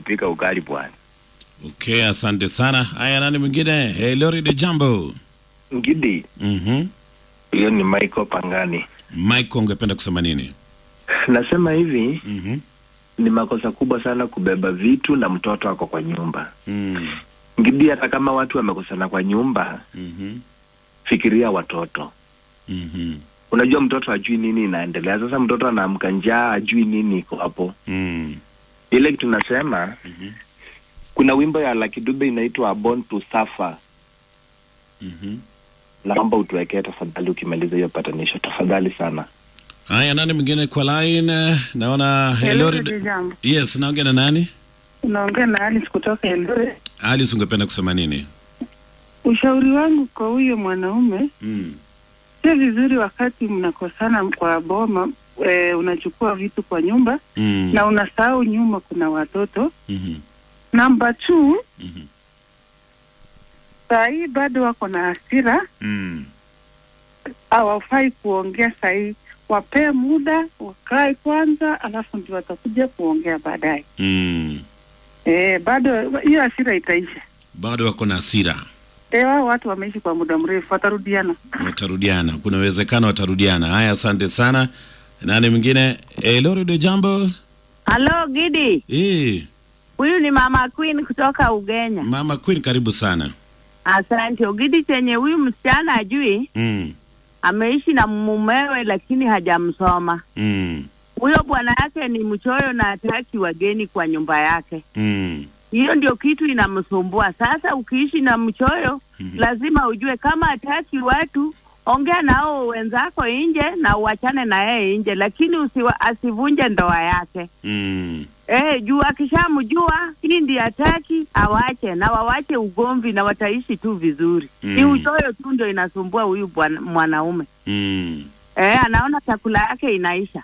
kupika ugali bwana. Okay, asante sana. Haya, nani mwingine? Hey, Lori de Jambo. Ngidi, Mhm. hiyo ni Michael Pangani. Mike, ungependa kusema nini? Nasema hivi, Mhm. ni makosa kubwa sana kubeba vitu na mtoto ako kwa nyumba. Mm. Ngidi, hata kama watu wamekosana kwa nyumba, Mhm. fikiria watoto. Mhm. Unajua mtoto ajui nini inaendelea. Sasa mtoto anaamka njaa, ajui nini iko hapo. Mm. Ile kitu nasema, Mhm. kuna wimbo ya Lucky Dube inaitwa Born to Suffer. Mhm. Naomba utuwekee tafadhali, ukimaliza hiyo patanisho, tafadhali sana. Haya, nani mwingine kwa line? Naona hey, Hello, Lori dada de... jambo. Yes, naongea na nani? Unaongea na Alice kutoka Eldoret. Alice, ungependa kusema nini? Ushauri wangu kwa huyo mwanaume, Mm. sio vizuri wakati mnakosana kwa boma e, unachukua vitu kwa nyumba Mm. na unasahau nyuma kuna watoto. Mhm. Namba two, Mhm. saa hii bado wako na hasira, Mm. hawafai kuongea saa hii. Wapee muda wakae kwanza, alafu ndio watakuja kuongea baadaye. Mm. E, bado hiyo hasira itaisha. Bado wako na hasira, E, wao watu wameishi kwa muda mrefu, watarudiana. watarudiana. Kuna uwezekano watarudiana. Haya, asante sana. Nani mwingine? Hey, Lori de Jambo. Halo Gidi, Eh, huyu ni mama Queen kutoka Ugenya. Mama Queen, karibu sana. Asante Ugidi, chenye huyu msichana ajui, Mm. ameishi na mumewe lakini hajamsoma. Mm. Huyo bwana yake ni mchoyo na hataki wageni kwa nyumba yake. Mm. Hiyo ndio kitu inamsumbua. Sasa ukiishi na mchoyo, Mhm. lazima ujue kama hataki watu, ongea nao wenzako nje na uachane na yeye nje, lakini usiwa, asivunje ndoa yake. Mm. Eh, juu akishamjua hii ndiye hataki, awache na wawache ugomvi na wataishi tu vizuri. Mm. Ni uchoyo tu ndio inasumbua huyu bwana- mwanaume. Mm. Eh, anaona chakula yake inaisha.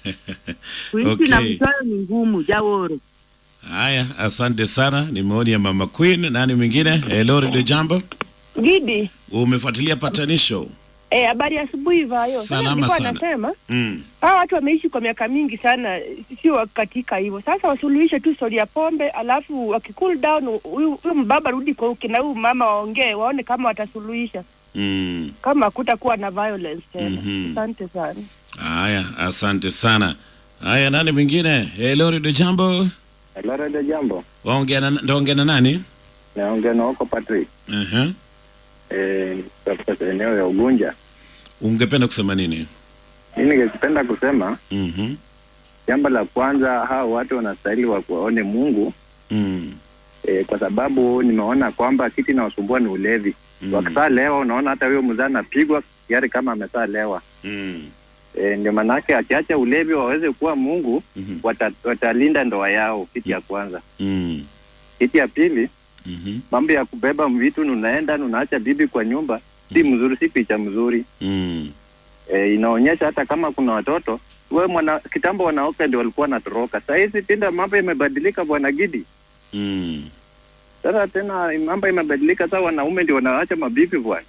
Kuishi na Okay. mchoyo ni ngumu, Jaworo. Haya, asante sana. Ni maoni ya Mama Queen. Nani mwingine? Eh, Lori de Jambo. Gidi, Umefuatilia patanisho? eh, habari ya asubuhi vayo. Sasa Salama nilikuwa sana. nasema Mm. hawa watu wameishi kwa miaka mingi sana, sio katika hivyo. Sasa wasuluhishe tu stori ya pombe, alafu wakicool down, huyu huyu mbaba rudi kwa uke na huyu mama waongee, waone kama watasuluhisha, Mm. kama hakutakuwa na violence tena. Mhm. Asante sana. Haya, asante sana. Haya, nani mwingine? Eh, Lori de Jambo. Hello, de jambo. Waongea na ndaongea na nani? Naongea na wako Patrick. Uh-huh. Eh, katika eneo ya Ugunja. Ungependa kusema nini? Mimi ningependa kusema Mhm. jambo la kwanza, hao watu wanastahili wa kuwaone Mungu Mm. e, kwa sababu nimeona kwamba kitu inawasumbua ni ulevi. Mm. Wakisaa lewa, unaona hata huyo mzee anapigwa gari kama amesaa lewa. Mm. E, ndio maanake akiacha ulevi waweze kuwa Mungu Mhm. wata, watalinda ndoa yao, kitu ya kwanza. Mm. Kitu ya pili, Mhm. mambo ya kubeba vitu, unaenda unaacha bibi kwa nyumba, si mzuri, si picha mzuri. Mm. e, inaonyesha hata kama kuna watoto we mwana kitambo wanawake ndio walikuwa wanatoroka. Saa hizi pinda mambo imebadilika, bwana Gidi. Mm. Sasa tena mambo imebadilika, sasa wanaume ndio wanaacha mabibi bwana.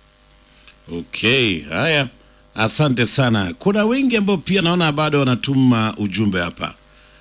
Okay, haya, asante sana. Kuna wengi ambao pia naona bado wanatuma ujumbe hapa.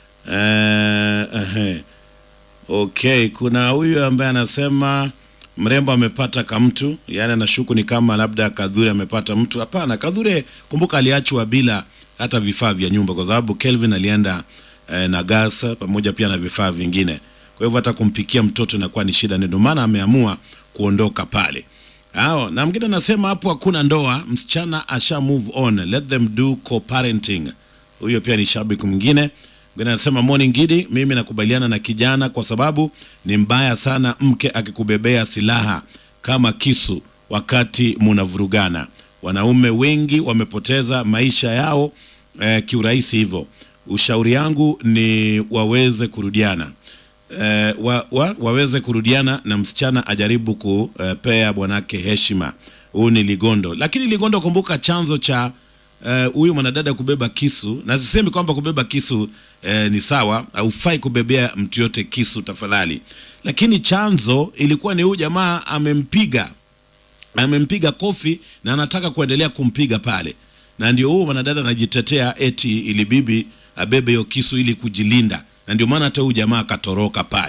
Eh, ehe. Okay, kuna huyu ambaye anasema mrembo amepata kamtu, yaani anashuku ni kama labda Kadhure amepata mtu. Hapana, Kadhure kumbuka aliachwa bila hata vifaa vya nyumba, kwa sababu Kelvin alienda eh, na gas pamoja pia na vifaa vingine. Kwa hivyo hata kumpikia mtoto inakuwa ni shida, ndio maana ameamua kuondoka pale. Hao, na mwingine anasema hapo hakuna ndoa, msichana asha move on, let them do co-parenting. Huyo pia ni shabiki mwingine. Mwingine anasema morning Gidi, mimi nakubaliana na kijana kwa sababu ni mbaya sana mke akikubebea silaha kama kisu wakati munavurugana. Wanaume wengi wamepoteza maisha yao eh, kiurahisi hivyo. Ushauri yangu ni waweze kurudiana eh, wa, wa, waweze kurudiana na msichana ajaribu kupea bwanake heshima. Huyu ni Ligondo, lakini Ligondo, kumbuka chanzo cha eh, huyu mwanadada kubeba kisu, na sisemi kwamba kubeba kisu eh, ni sawa, haufai kubebea mtu yote kisu tafadhali, lakini chanzo ilikuwa ni huyu jamaa amempiga amempiga kofi na anataka kuendelea kumpiga pale, na ndio huo mwanadada anajitetea eti ili bibi abebe hiyo kisu ili kujilinda, na ndio maana hata huyu jamaa akatoroka pale.